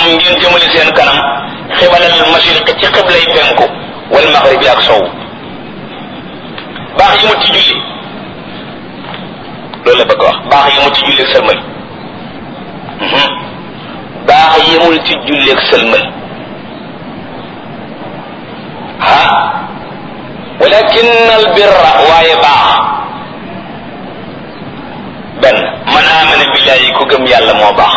ngeen jëmale seen kanam xibalal mashriq ci xiblay penku wal maghribi ak sow baax yi mu ci julli loolu la bëgg wax baax yi mu ci julli ak sëlmal baax yemul ci julli ak sëlmal ha walakin al birra waaye baax benn man amana billahi ku gëm yàlla moo baax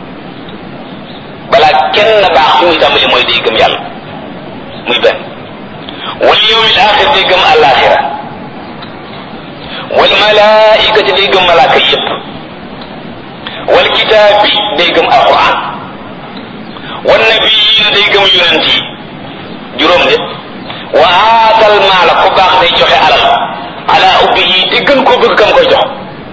balaa kenn baax fi muy tàmbali mooy day gëm yàlla muy benn wal yawmil axir day gëm alaxira wal malaikati day gëm malaaka yépp wal kitaabi day gëm alquran wan nabiyin day gëm yonent yi juróom de wa aatal maala ku baax day joxe alal ala ubbihi te gën koo bëgg kam koy jox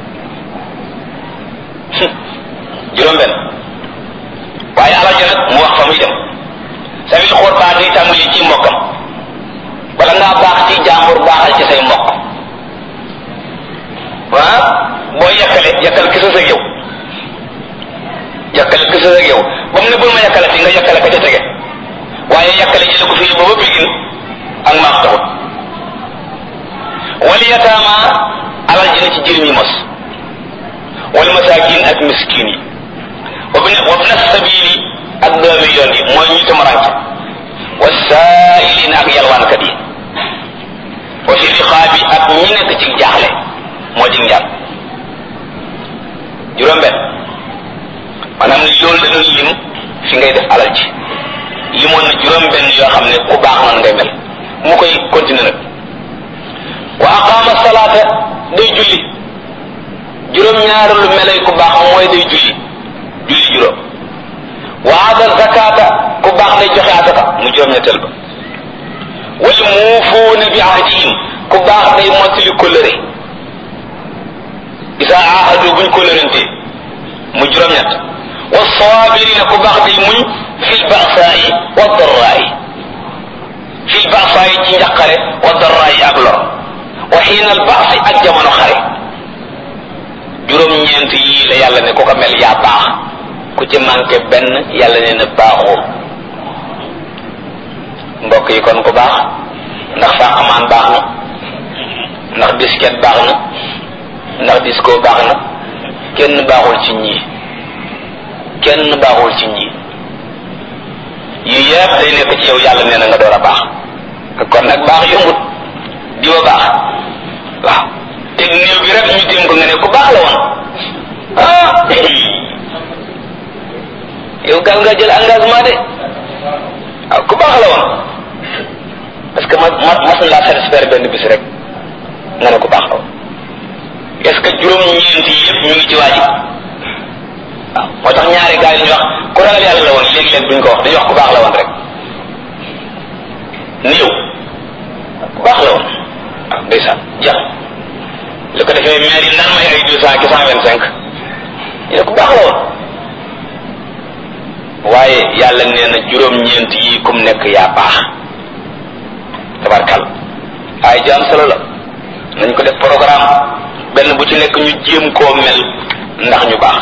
juróom benn waaye alal ja nag mu wax fa muy dem sabil xool baax day tàmbali ci mbokkam wala ngaa baax ci jàmbur baaxal ci say mbokk ah boo yàkkale yàkkal kisa sa yow yàkkale kisa sa yow ba mu ne bul ma yàkkale fi nga yàkkale ka ca tege waaye yàkkale jële ko fii booba bigin ak maax taxut wal yataama alal ji na ci jirim yi mos wal masaakin ak miskin yi wa bna wa bna sabili ak doomi yoon yi mooy ñu tamaranke wa saailin ak yalwaankat yi wa fi riqaabi ak ñi nekk ci jaaxle moo di njàpp juróom benn maanaam loolu la doon lim fi ngay def alal ji limoon na juróom benn yoo xam ne ku baax noonu ngay mel mu koy continuer nag wa aqama salaata day julli juróom ñaar lu melay ku baax mooy day julli julli juróom wa aata zakata ku baax day joxe asaka mu juróom ñetteel ba wal muufuuna bi ahdihim ku baax day mottali kóllëre isa ahadu buñ kóllërante mu juróom ñett wa saabirina ku baax day muñ fil ba'saa'i wa darraa'i fil ba'saa'i ci njaqare wa darraa'i ak lor wa xiina al ba'si ak jamono xare juróom-ñeent yii la yàlla ne ku ko mel yaa baax ku ci manqué benn yàlla ne na baaxoo mbokk yi kon ku baax ndax fàqamaan baax na ndax disket baax na ndax disco baax na kenn baaxul ci ñii kenn baaxul ci ñii yu yëpp day nekk ci yow yàlla nee na nga door a baax kon nag baax yombut di wa baax waaw te néew bi rek ñu téem ko nga ne ku baax la woon ah yow gal nga jël engagement de waaw ku baax la woon parce que ma ma mas na laa satisfaire benn bis rek nga ne ku baax la woon est-ce que juróom-ñeent yi yëpp ñu ngi ci waa ji waaw moo tax ñaari gars yi ñu wax ku ragal yàlla la woon léegi-léeg duñ ko wax dañuy wax ku baax la woon rek néew ku baax la woon waaw ndeysaan jeex li ko defee maire yi naan may ay deux cent ki cent vingt cinq ñu ne ku baax la woon waaye yàlla nee na juróom-ñeent yi kum nekk yaa baax tabarkal ay jaam solo la nañ ko def programme benn bu ci nekk ñu jéem koo mel ndax ñu baax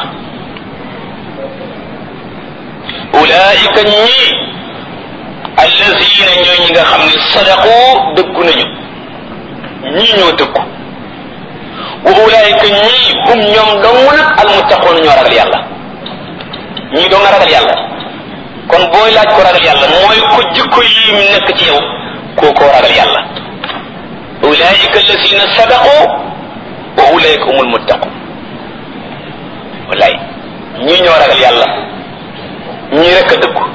ulaika ñii allazina ñooy ñi nga xam ne sadaqu dëggu nañu ñii ñoo dëggu wa ulaika ñii hum ñoom dong nag almuttaqoon ñoo ragal yàlla ñii doo nga ragal yàlla kon booy laaj ko ragal yàlla mooy ko jikko yi mu nekk ci yow koo koo ragal yàlla ulaika allazina sadaqu wa ulaika humul muttaqun wallaay ñii ñoo ragal yàlla ñii rekk a dëggu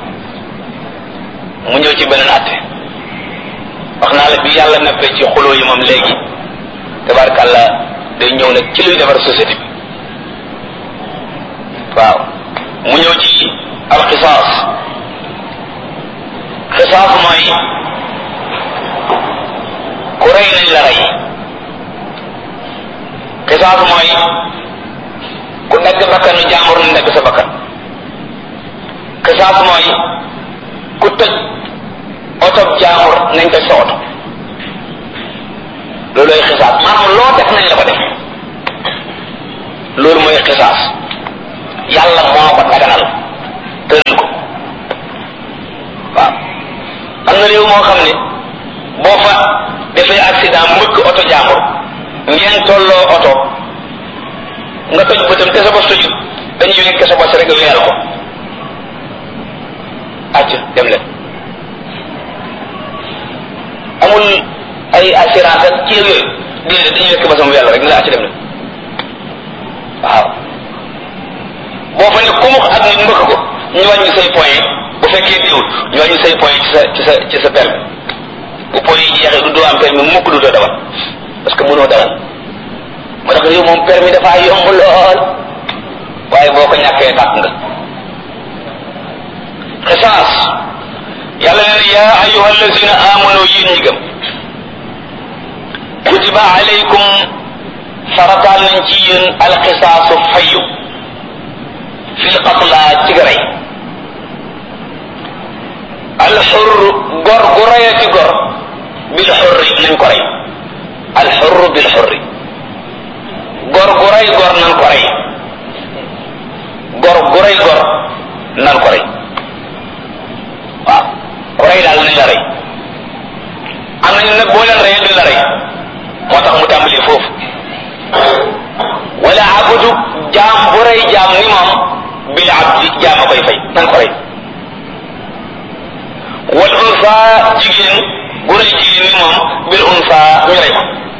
mu ñëw ci beneen atte wax naa la bi yàlla neppee ci xuloo yi moom léegi tabarkàlla day ñëw nag ci luy defar société bi waaw mu ñëw ci alxisaas xisaas mooy ku rey nañ la rey xisaas mooy ku nekk bakkanu jàmbur na nekk sa bakkan xisaas mooy ku tëj oto jàmbur nañ tëj sa oto loolooy xisaas maanaam loo def nañ la ko def loolu mooy xisaas yàlla moo ko daganal tëral ko accident mbëkk oto jàmbur ngeen tolloo oto nga toj bëtam te sa bos tojut dañuy wekk sa bos rek weyal ko acc dem leen amul ay assurance ak ci yooyu déedéet dañuy wekk basam weyal rek ne la acc dem leen waaw boo fa ne kumux ak nit mbëkk ko ñu wàññi say point bu fekkee diwul ñu wàññi say point ci sa ci sa ci sa permis bu point yi jeexee du doo am permis mukk du doo dawal parce que mënoo dawal moo tax yow moom permis dafa yomb lool waaye boo ko ñàkkee tàkk nga xisaas yàlla nee na yaa ayuha allazina amanu yéen ñi gëm kutiba alaykum farataal nañ ci yéen alxisaasu fayu fil qatla ci garay alxur gor gu rayati gor bil xurri nañ ko rey alxurru bil xurri gor gu ray gor nan ko rey gor gu ray gor nan ko rey waaw ku rey daal nañ la rey am nañu nag boo leen reyee duñ la rey moo tax mu tàmbali foofu wala abudu jaam bu rey jaam ni moom bil abdi jaam a koy fay nan ko rey wal unsa jigéen bu rey jigéen ni moom bil unsa ñu rey ko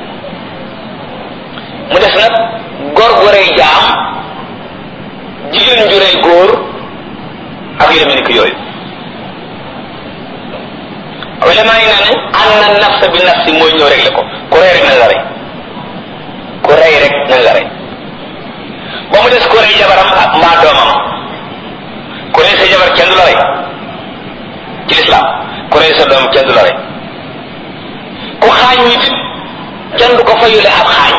mu des nag góor gu rey jaam jigéen ju rey góor ak yu demee ni ko yooyu ulama yi nee nañ an na nafsa bi nafsi mooy ñëw réglé ko ku rey rek nañ la rey ku rey rek nañ la rey ba mu des ku rey jabaram ak mbaa doomam ku rey sa jabar kenn du la rey ci lislaam ku rey sa doom kenn du la rey ku xaañ nit kenn du ko fayule ab xaañ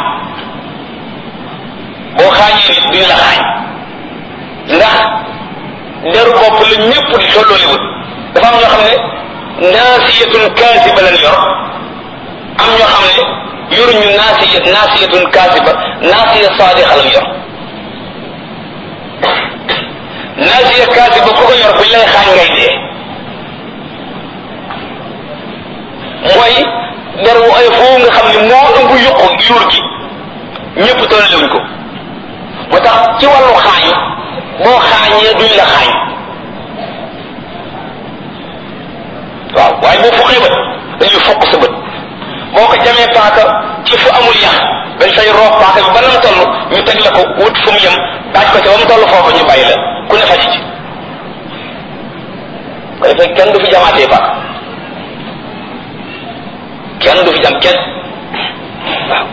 boo xaañee nit duñ la xaañ ndax deru bopp la ñëpp di tollooliwut dafa am ñoo xam ne naasiyatun kaasiba lañ yor am ñoo xam ne yoruñu naasiya naasiyatun kaasiba naasiya saadiqa lañ yor naasiya kaasiba ku ko yor buñ lay xaañ ngay dee mooy der wu ay foofu nga xam ne moo ëmb yuqu yuur gi ñëpp tollewuñ ko moo tax ci wàllu xaañ boo xaañee duñ la xaañ waaw waaye boo fuqee bët dañuy fuq sa bët boo ko jamee paaka ci fu amul yax dañ say roob paaka bi ba nam toll ñu teg la ko wut fu mu yem daaj ko ci ba mu toll foofu ñu bàyyi la ku ne faji ci ko defee kenn du fi jamaatee paaka kenn du fi jam kenn waaw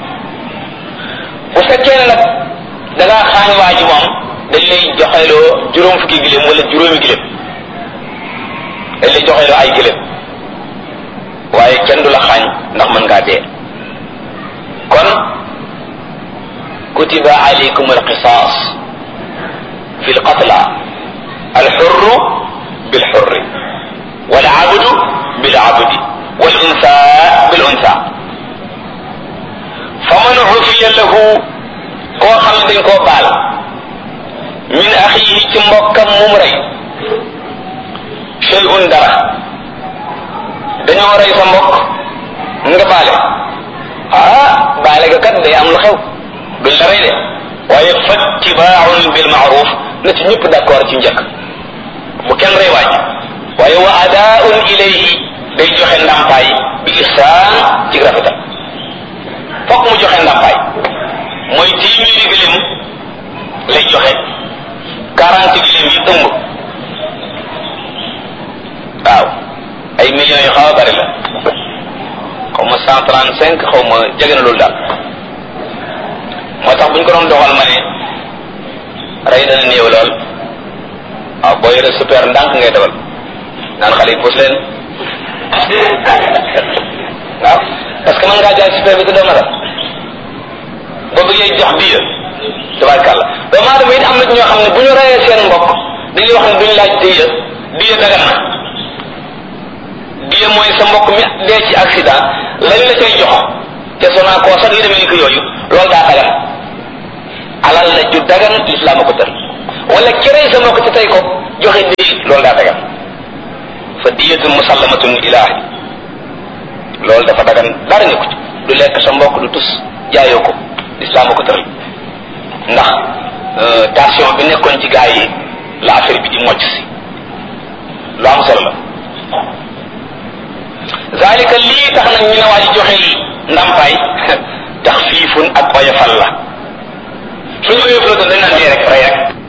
bu fekkee ne nag da ngaa xaañ waa ji moom dañ lay joxeloo juróom fukki giléem wala juróomi giléem dañ lay joxeloo ay giléem waaye kenn du la xaañ ndax mën ngaa dee kon kutiba alaykum alqisas fi lqatla alxurru bilxurri walabdu bilabdi والأنثى بالأنثى فمن عفي له koo xam ne dañ koo baal min axiihi ci mbokkam mum rey shay'un dara dañoo rey sa mbokk nga baale ah baale ga kat day am lu xew duñ la rey de waaye fattibaaun bil maaruf na ci ñëpp d'accord ci njëkk bu kenn rey waaj waaye wa adaaun ilayhi day joxe ndàmpaay bi ihsaan ci rafetal fokk mu joxe ndàmpaay mooy téeméeri gëléem lay joxe quarante gëléem yi ëmb waaw ay millions yu xaw a bari la xaw ma cent trente cinq xaw ma jege na loolu daal moo tax bu ñu ko doon doxal ma ne rey dana néew lool waaw boo yore super ndànk ngay dawal naan xale yi puus leen waaw parce que mën ngaa jaay super bi te doo matal boo bëggee jox biir tabarkàlla doomu aadama it am na ñoo xam ne bu ñu reyee seen mbokk dañuy wax ne duñ laaj diya diya dagan na diya mooy sa mbokk mi dee ci accident lañ la cay jox te sonaa koo sax yu demee ni ko yooyu loolu daa dagan alal la ju dagan lislaam a ko tër wala ki rey sa mbokk te tey ko joxe diya loolu daa dagan fa diyatun musallamatun ilaahi loolu dafa dagan dara nekku ci mbokk du tus jaayoo ko lislaam ko tëral ndax tension bi nekkoon ci gaa yi la affaire bi di mocc si lu am solo la zalika lii tax nag ñu ne waa ji joxe ndàmpaay tax fiifun ak oyofal la suñu oyofal doon dañ naan dee rek rey rek